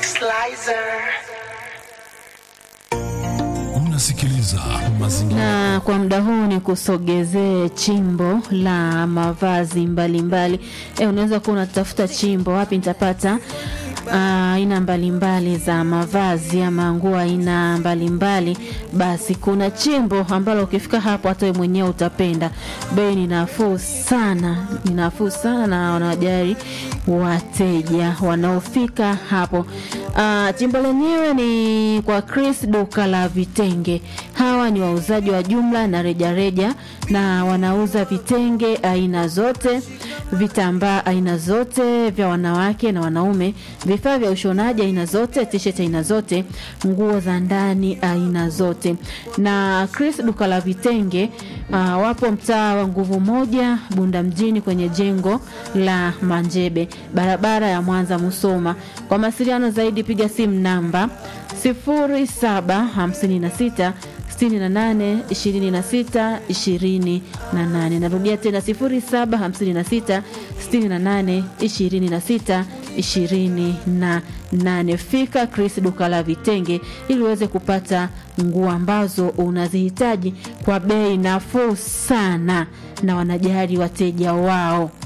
Unasikiliza mazingira na kwa muda huu ni kusogezee chimbo la mavazi mbalimbali. E, unaweza kuwa unatafuta chimbo wapi nitapata aina mbalimbali za mavazi ama nguo aina mbalimbali, basi kuna chimbo ambalo ukifika hapo hata wewe mwenyewe utapenda. Bei ni nafuu sana, ni nafuu sana na wanajali wateja wanaofika hapo. Uh, chimbo lenyewe ni kwa Chris duka la vitenge. Hawa ni wauzaji wa jumla na rejareja reja, na wanauza vitenge aina zote, vitambaa aina zote vya wanawake na wanaume, vifaa vya ushonaji aina zote, t-shirt aina zote, nguo za ndani aina zote. Na Chris duka la vitenge uh, wapo mtaa wa Nguvu Moja, Bunda mjini, kwenye jengo la Manjebe, barabara ya Mwanza Musoma. Kwa mawasiliano zaidi piga simu namba 0756 68 26 28. Narudia tena 0756 68 26 28. Fika Chris duka la vitenge ili uweze kupata nguo ambazo unazihitaji kwa bei nafuu sana, na wanajali wateja wao.